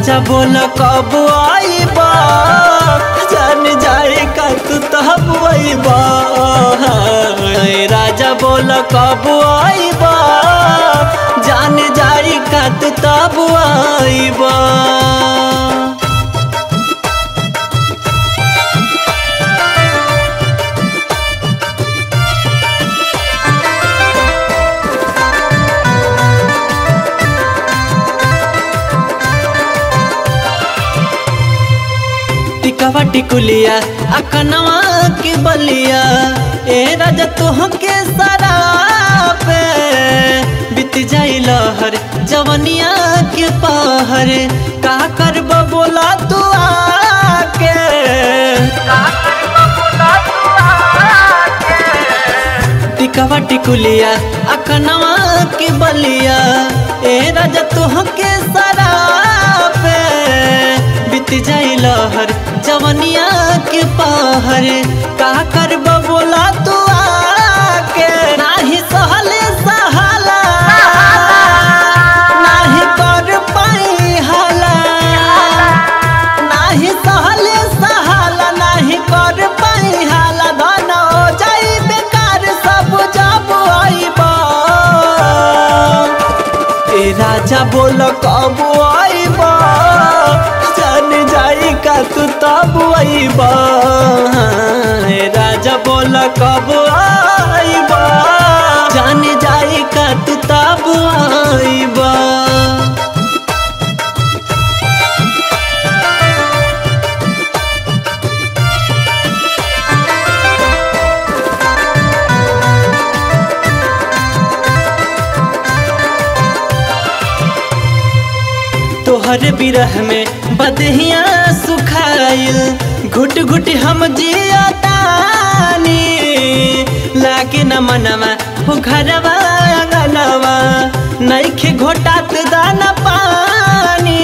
राजा बोल कब आईबा जान जाए का तू तब आईबा राजा बोल कब आईबा जान जाए का तू तब आईबा टिकवा टिकुलिया अकनवा के बलिया ए राजा तुहके सारा पे बीत जाई लहर जवनिया के पहर का करब बोला तू आके टिकवा टिकुलिया अकनवा के बलिया ए राजा तुहके सारा पे बीत जाई लहर जवनिया के पहर का करब बोला तू आके नाही सहले सहाला नाही कर पाई हाला नाही सहले सहाला नाही कर पाई हाला धन हो जाई बेकार सब जब आईबा ए राजा बोल कब आईबा जान जाई का तू तब आईबा ए राजा बोल कब आईबा जान जाई का तू तब आईबा तोहर बिरह में बदहिया सुखाइल घुट घुट हम जियतानी लागे न मनवा हो घरवा अंगनवा नइखे घोटात दाना पानी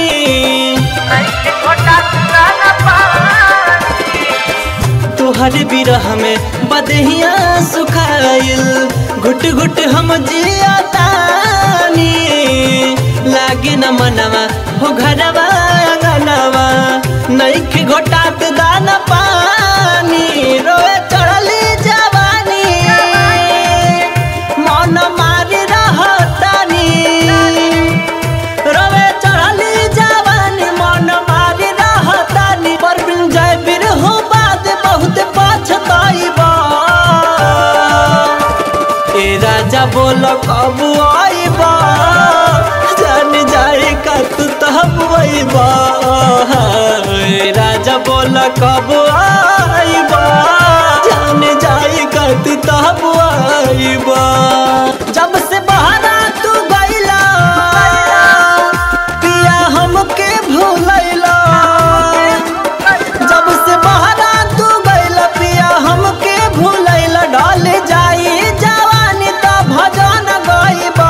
तोहर बिरह में बदहिया सुखाइल घुट घुट हम जियतानी लागे न मनवा हो घरवा अंगनवा नइखे घोटात दाना पानी रोए चढ़ली जवानी मन मारी रहतानी रोए चढ़ली जवानी मन मारी रहतानी पर बिन जाय बिरहो बाद बहुत पछताइबा ए राजा बोल कब आइबा जान जाए का तू तब आइबा ए राजा बोल कब आइबा जान जाए का तू तब आइबा जब से बहरा तू गइला पिया हमके भूलैला जब से बहरा तू गइला पिया हमके भूलैला ढल जाई जवानी त भजन गइबा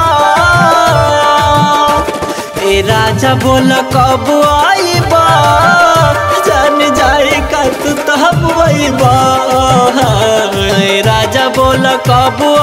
ए राजा बोल कब आइबा जान जाए का तू तब आइबा ए राजा बोल कब